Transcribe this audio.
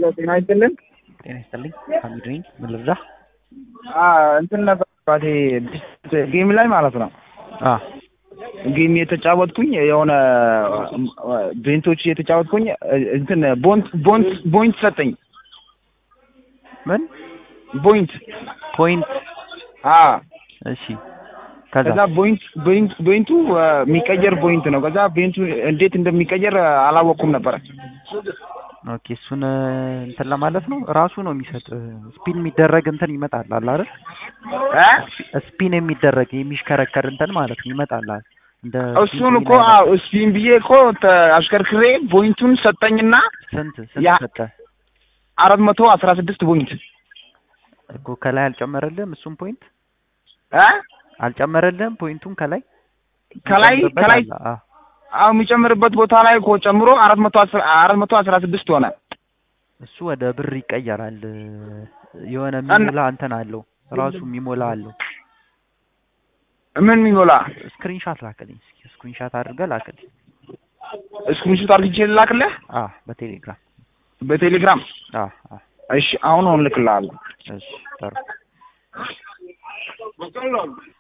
ሄሎ ጤና ይስጥልን። ጤና ይስጥልኝ። ሀሚድ ነኝ። ምን ልርዳህ? አ እንትን ነበር ባቴ ጌም ላይ ማለት ነው። አ ጌም የተጫወትኩኝ የሆነ ቤንቶች የተጫወትኩኝ እንትን ቦንት ቦንት ቦይንት ሰጠኝ። ምን ቦይንት ፖይንት? አ እሺ ከዛ ከዛ ቦይንት ቦይንት ቦይንቱ የሚቀየር ቦይንት ነው። ከዛ ቤንቱ እንዴት እንደሚቀየር አላወቅኩም ነበረ። ኦኬ እሱን እንትን ለማለት ነው ራሱ ነው የሚሰጥ ስፒን የሚደረግ እንትን ይመጣል አለ አይደል? እ ስፒን የሚደረግ የሚሽከረከር እንትን ማለት ነው ይመጣል አይደል? እንደ እሱን እኮ አዎ እስፒን ብዬ እኮ ተ- አሽከርክሬ ቦይንቱን ሰጠኝና ስንት ስንት ያ- ሰጠ አራት መቶ አስራ ስድስት ቦይንት እኮ ከላይ አልጨመረልህም? እሱን ፖይንት እ አልጨመረልህም? ፖይንቱን ከላይ ከላይ የሚጨምርበት ከላይ አለ። አ አዎ የሚጨምርበት ቦታ ላይ እኮ ጨምሮ አራት መቶ አስራ አራት መቶ አስራ ስድስት ሆነ። እሱ ወደ ብር ይቀየራል። የሆነ እና- የሚሞላ እንትን አለው ራሱ የሚሞላ አለው። ምን የሚሞላ ስክሪንሻት ላክልኝ እስኪ ስክሪንሻት አድርገህ ላክልኝ። ስክሪንሾት አድርጌ ልላክልህ አ በቴሌግራም በቴሌግራም። አ አ እሺ አሁን አሁን ልክልሃለሁ። እሺ ጥሩ